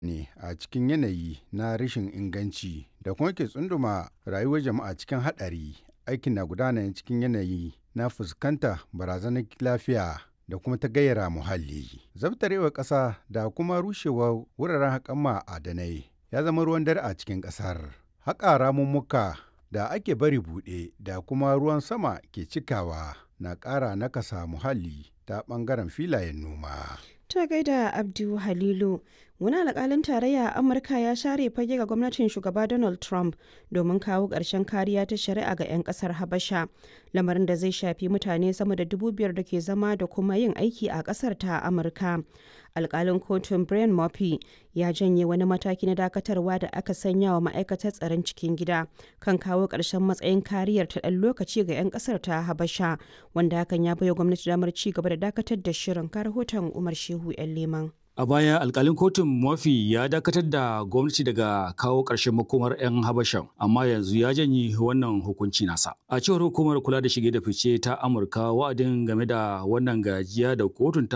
ne a cikin yanayi na rashin inganci da kuma ke tsunduma rayuwar jama'a cikin haɗari. Aikin na gudana ne cikin yanayi na fuskanta barazanar lafiya da kuma ta gayyara muhalli. Zabtarewar ƙasa da kuma rushewar wuraren haƙan ma'adanai ya zama ruwan dare a cikin ƙasar. Haƙa ramummuka da ake bari buɗe da kuma ruwan sama ke cikawa na ƙara nakasa muhalli ta ɓangaren filayen noma. Ta gaida Abdu Halilu, wani alƙalin tarayya a Amurka ya share fage ga gwamnatin shugaba Donald Trump domin kawo ƙarshen kariya ta shari'a ga 'yan ƙasar Habasha, lamarin da zai shafi mutane sama da dubu biyar da ke zama da kuma yin aiki a ƙasar ta Amurka. Alƙalin kotun Brian Murphy ya janye wani mataki na dakatarwa da aka sanya wa ma'aikatar tsaron cikin gida kan kawo ƙarshen matsayin kariyar ta ɗan lokaci ga 'yan ƙasar ta Habasha, wanda hakan ya baiwa gwamnati damar ci gaba da dakatar da shirin ka rahoton Umar Shehu 'yan Leman. A baya alkalin kotun Murphy ya dakatar da gwamnati daga kawo ƙarshen makomar 'yan Habashan, amma yanzu ya janye wannan hukunci nasa. A cewar hukumar kula da shige da fice ta Amurka wa'adin game da wannan gajiya da kotun ta